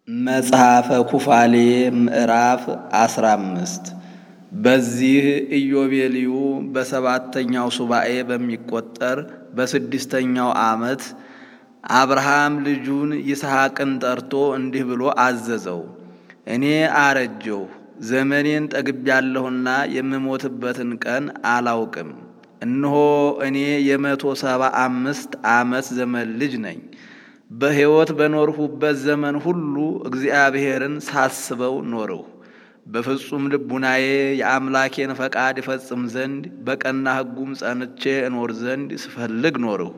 መጽሐፈ ኩፋሌ ምዕራፍ አስራ አምስት በዚህ ኢዮቤልዩ በሰባተኛው ሱባኤ በሚቆጠር በስድስተኛው ዓመት አብርሃም ልጁን ይስሐቅን ጠርቶ እንዲህ ብሎ አዘዘው። እኔ አረጀሁ፣ ዘመኔን ጠግቤያለሁና የምሞትበትን ቀን አላውቅም። እነሆ እኔ የመቶ ሰባ አምስት ዓመት ዘመን ልጅ ነኝ። በሕይወት በኖርሁበት ዘመን ሁሉ እግዚአብሔርን ሳስበው ኖርሁ። በፍጹም ልቡናዬ የአምላኬን ፈቃድ ይፈጽም ዘንድ በቀና ሕጉም ጸንቼ እኖር ዘንድ ስፈልግ ኖርሁ።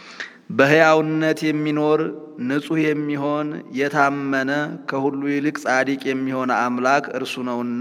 በሕያውነት የሚኖር ንጹሕ የሚሆን የታመነ ከሁሉ ይልቅ ጻድቅ የሚሆን አምላክ እርሱ ነውና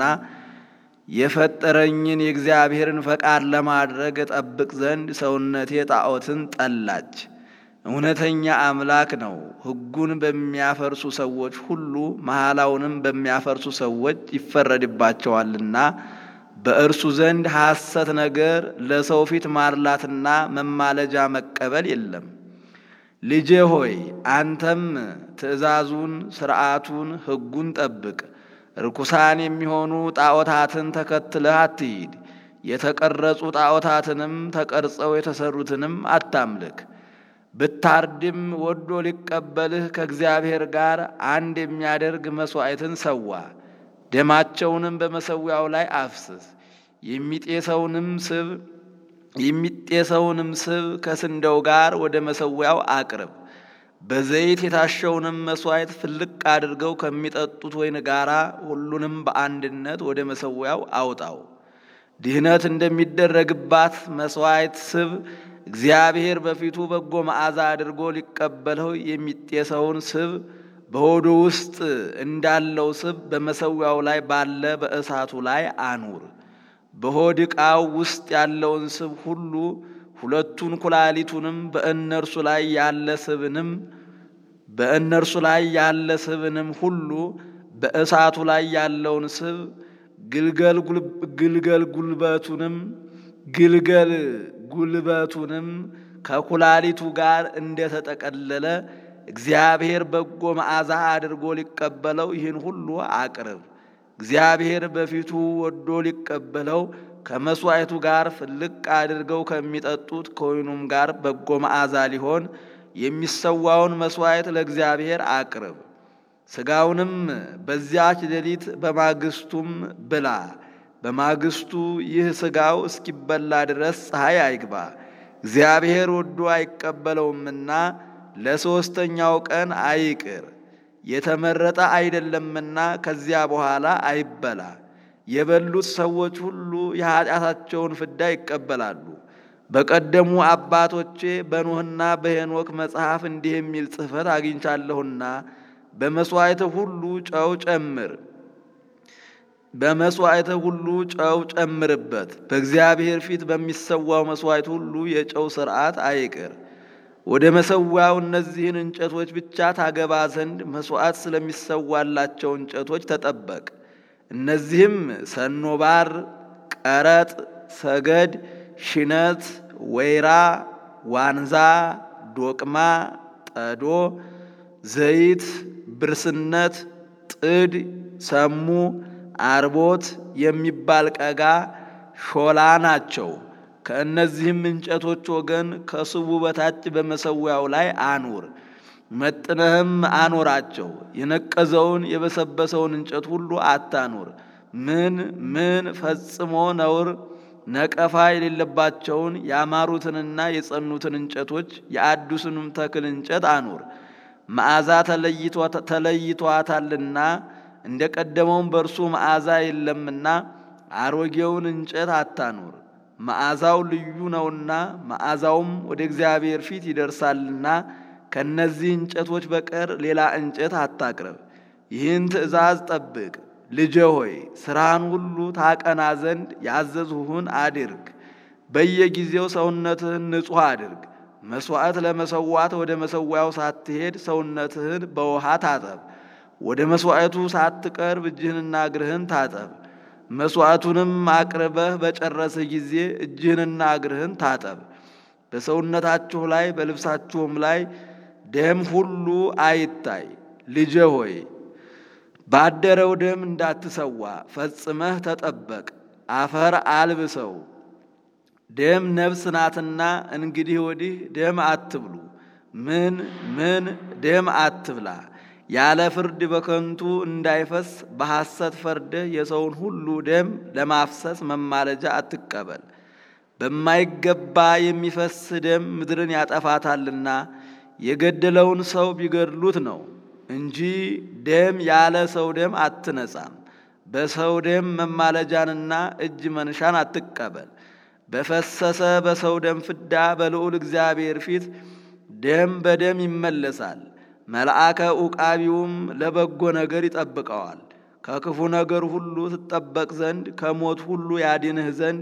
የፈጠረኝን የእግዚአብሔርን ፈቃድ ለማድረግ እጠብቅ ዘንድ ሰውነቴ ጣዖትን ጠላች። እውነተኛ አምላክ ነው። ሕጉን በሚያፈርሱ ሰዎች ሁሉ መሐላውንም በሚያፈርሱ ሰዎች ይፈረድባቸዋልና በእርሱ ዘንድ ሐሰት ነገር ለሰው ፊት ማርላትና መማለጃ መቀበል የለም። ልጄ ሆይ አንተም ትእዛዙን፣ ሥርዓቱን፣ ሕጉን ጠብቅ። ርኩሳን የሚሆኑ ጣዖታትን ተከትለህ አትሂድ። የተቀረጹ ጣዖታትንም ተቀርጸው የተሰሩትንም አታምልክ። ብታርድም ወዶ ሊቀበልህ ከእግዚአብሔር ጋር አንድ የሚያደርግ መሥዋዕትን ሰዋ። ደማቸውንም በመሠዊያው ላይ አፍስስ። የሚጤሰውንም ስብ የሚጤሰውንም ስብ ከስንዴው ጋር ወደ መሠዊያው አቅርብ። በዘይት የታሸውንም መሥዋዕት ፍልቅ አድርገው ከሚጠጡት ወይን ጋር ሁሉንም በአንድነት ወደ መሠዊያው አውጣው። ድህነት እንደሚደረግባት መሥዋዕት ስብ እግዚአብሔር በፊቱ በጎ መዓዛ አድርጎ ሊቀበለው የሚጤሰውን ስብ በሆዱ ውስጥ እንዳለው ስብ በመሠዊያው ላይ ባለ በእሳቱ ላይ አኑር። በሆድ ዕቃው ውስጥ ያለውን ስብ ሁሉ ሁለቱን ኩላሊቱንም በእነርሱ ላይ ያለ ስብንም በእነርሱ ላይ ያለ ስብንም ሁሉ በእሳቱ ላይ ያለውን ስብ ግልገል ግልገል ጉልበቱንም ግልገል ጉልበቱንም ከኩላሊቱ ጋር እንደተጠቀለለ እግዚአብሔር በጎ መዓዛ አድርጎ ሊቀበለው ይህን ሁሉ አቅርብ። እግዚአብሔር በፊቱ ወዶ ሊቀበለው ከመሥዋዕቱ ጋር ፍልቅ አድርገው ከሚጠጡት ከወይኑም ጋር በጎ መዓዛ ሊሆን የሚሰዋውን መሥዋዕት ለእግዚአብሔር አቅርብ። ሥጋውንም በዚያች ሌሊት በማግስቱም ብላ። በማግስቱ ይህ ሥጋው እስኪበላ ድረስ ፀሐይ አይግባ፣ እግዚአብሔር ወዶ አይቀበለውምና ለሦስተኛው ቀን አይቅር። የተመረጠ አይደለምና ከዚያ በኋላ አይበላ። የበሉት ሰዎች ሁሉ የኀጢአታቸውን ፍዳ ይቀበላሉ። በቀደሙ አባቶቼ በኖህና በሄኖክ መጽሐፍ እንዲህ የሚል ጽሕፈት አግኝቻለሁና በመሥዋዕት ሁሉ ጨው ጨምር በመሥዋዕት ሁሉ ጨው ጨምርበት። በእግዚአብሔር ፊት በሚሰዋው መሥዋዕት ሁሉ የጨው ሥርዓት አይቅር። ወደ መሠዊያው እነዚህን እንጨቶች ብቻ ታገባ ዘንድ መሥዋዕት ስለሚሰዋላቸው እንጨቶች ተጠበቅ። እነዚህም ሰኖባር፣ ቀረጥ፣ ሰገድ፣ ሽነት፣ ወይራ፣ ዋንዛ፣ ዶቅማ፣ ጠዶ፣ ዘይት፣ ብርስነት፣ ጥድ፣ ሰሙ አርቦት የሚባል ቀጋ ሾላ ናቸው። ከእነዚህም እንጨቶች ወገን ከስቡ በታች በመሠዊያው ላይ አኑር፣ መጥነህም አኖራቸው። የነቀዘውን የበሰበሰውን እንጨት ሁሉ አታኑር። ምን ምን ፈጽሞ ነውር ነቀፋ የሌለባቸውን ያማሩትንና የጸኑትን እንጨቶች የአዲሱንም ተክል እንጨት አኑር። መዓዛ ተለይቷታልና እንደ ቀደመውም በእርሱ መዓዛ የለምና አሮጌውን እንጨት አታኑር። መዓዛው ልዩ ነውና መዓዛውም ወደ እግዚአብሔር ፊት ይደርሳልና ከእነዚህ እንጨቶች በቀር ሌላ እንጨት አታቅርብ። ይህን ትእዛዝ ጠብቅ። ልጄ ሆይ ሥራህን ሁሉ ታቀና ዘንድ ያዘዝሁህን አድርግ። በየጊዜው ሰውነትህን ንጹሕ አድርግ። መሥዋዕት ለመሰዋት ወደ መሠዊያው ሳትሄድ ሰውነትህን በውሃ ታጠብ። ወደ መሥዋዕቱ ሳትቀርብ እጅህንና እግርህን ታጠብ። መሥዋዕቱንም አቅርበህ በጨረስህ ጊዜ እጅህንና እግርህን ታጠብ። በሰውነታችሁ ላይ በልብሳችሁም ላይ ደም ሁሉ አይታይ። ልጄ ሆይ ባደረው ደም እንዳትሰዋ ፈጽመህ ተጠበቅ። አፈር አልብሰው። ደም ነፍስ ናትና እንግዲህ ወዲህ ደም አትብሉ። ምን ምን ደም አትብላ። ያለ ፍርድ በከንቱ እንዳይፈስ በሐሰት ፈርደህ የሰውን ሁሉ ደም ለማፍሰስ መማለጃ አትቀበል። በማይገባ የሚፈስ ደም ምድርን ያጠፋታልና የገደለውን ሰው ቢገድሉት ነው እንጂ ደም ያለ ሰው ደም አትነጻም። በሰው ደም መማለጃንና እጅ መንሻን አትቀበል። በፈሰሰ በሰው ደም ፍዳ በልዑል እግዚአብሔር ፊት ደም በደም ይመለሳል። መልአከ ዑቃቢውም ለበጎ ነገር ይጠብቀዋል። ከክፉ ነገር ሁሉ ትጠበቅ ዘንድ ከሞት ሁሉ ያድንህ ዘንድ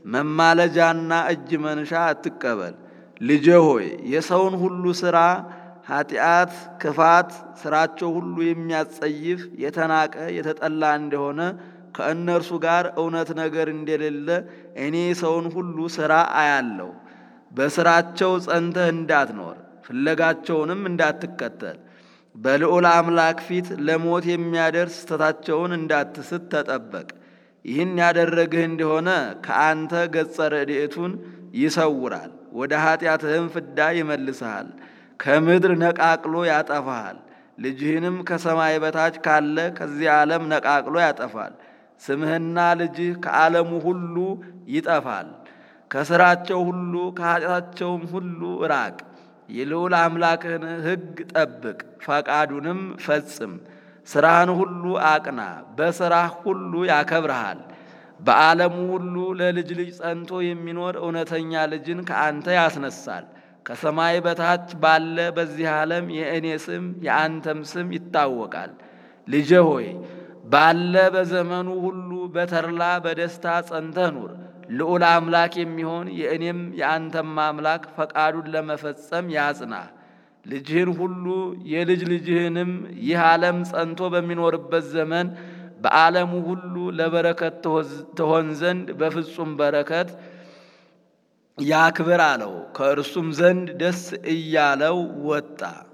መማለጃና እጅ መንሻ አትቀበል። ልጄ ሆይ የሰውን ሁሉ ሥራ ኃጢአት፣ ክፋት ሥራቸው ሁሉ የሚያጸይፍ የተናቀ የተጠላ እንደሆነ ከእነርሱ ጋር እውነት ነገር እንደሌለ እኔ ሰውን ሁሉ ሥራ አያለሁ። በሥራቸው ጸንተህ እንዳትኖር ፍለጋቸውንም እንዳትከተል በልዑል አምላክ ፊት ለሞት የሚያደርስ ስተታቸውን እንዳትስት ተጠበቅ። ይህን ያደረግህ እንደሆነ ከአንተ ገጸ ረድኤቱን ይሰውራል፣ ወደ ኃጢአትህም ፍዳ ይመልስሃል፣ ከምድር ነቃቅሎ ያጠፋሃል። ልጅህንም ከሰማይ በታች ካለ ከዚህ ዓለም ነቃቅሎ ያጠፋል። ስምህና ልጅህ ከዓለሙ ሁሉ ይጠፋል። ከሥራቸው ሁሉ ከኃጢአታቸውም ሁሉ ራቅ። የልዑል አምላክህን ሕግ ጠብቅ፣ ፈቃዱንም ፈጽም። ሥራህን ሁሉ አቅና፣ በሥራህ ሁሉ ያከብረሃል። በዓለሙ ሁሉ ለልጅ ልጅ ጸንቶ የሚኖር እውነተኛ ልጅን ከአንተ ያስነሳል። ከሰማይ በታች ባለ በዚህ ዓለም የእኔ ስም የአንተም ስም ይታወቃል። ልጄ ሆይ ባለ በዘመኑ ሁሉ በተድላ በደስታ ጸንተህ ኑር። ልዑል አምላክ የሚሆን የእኔም የአንተም አምላክ ፈቃዱን ለመፈጸም ያጽና። ልጅህን ሁሉ የልጅ ልጅህንም ይህ ዓለም ጸንቶ በሚኖርበት ዘመን በዓለሙ ሁሉ ለበረከት ትሆን ዘንድ በፍጹም በረከት ያክብር አለው። ከእርሱም ዘንድ ደስ እያለው ወጣ።